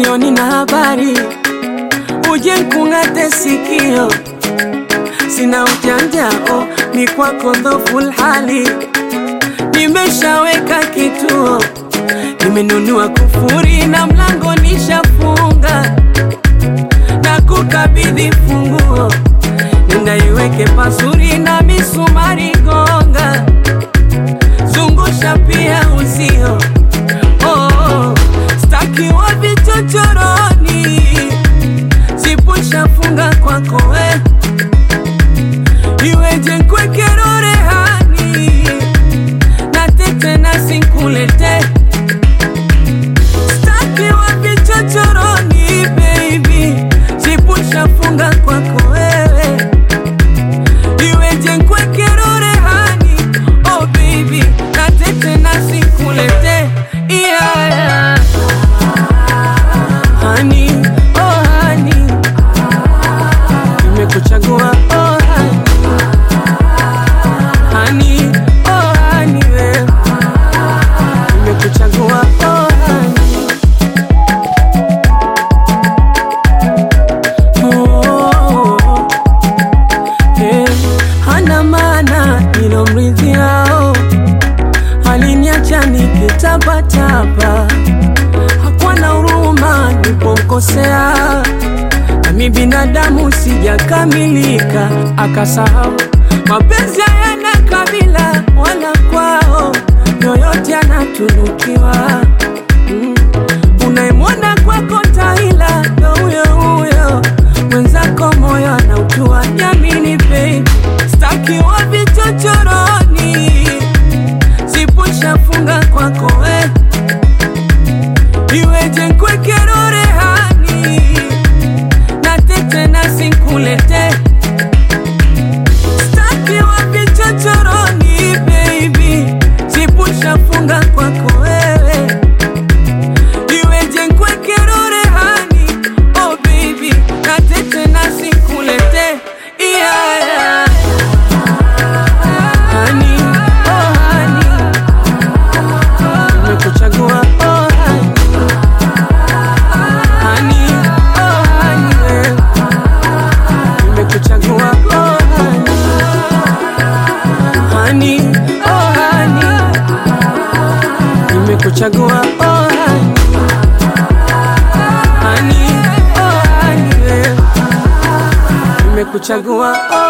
moyoni na habari, uje nkung'ate sikio, sina ujanja oh, ni kwako dhoful hali, nimeshaweka kituo, nimenunua kufuri na mlango nishafunga, na kukabidhi funguo, nenda iweke pazuri na misumari gonga, zungusha pia uzio oh, oh, staki wa vichochoroni, sipushafunga kwako we iweje nkwekero rehani na tete na sinkulete staki wa vichochoroni baby, sipushafunga kwako wewe iweje nkwekero rehani oh baby na tete na sinkulete yeah, yeah. Honey, oh honey, nimekuchagua oh honey, honey, oh honey, we. nimekuchagua oh honey. Oh, eh, hana maana nilomridhiao, aliniacha nikitapatapa, hakuwa na huruma nilipomkosea, nami binadamu sijakamilika, akasahau mapenzi hayana kabila wala kwao, yoyote anatunukiwa mm. Unayemwona kwako taila ndo huyo huyo, mwenzako moyo anautua. Niamini babe, staki wa vichochoroni, sipushafunga kwako we, iweje nkwekero rehani na tete na sinkulete staki wa vichochoroni baby, sipushafunga kwako wewe iweje nkwekero rehani oh baby na tete na sinkulete yeah, yeah. Honey, oh honey, nimekuchagua oh honey. Honey, oh honey, we. nimekuchagua oh honey. Honey, oh honey, nimekuchagua oh honey. Honey, oh honey, we. nimekuchagua oh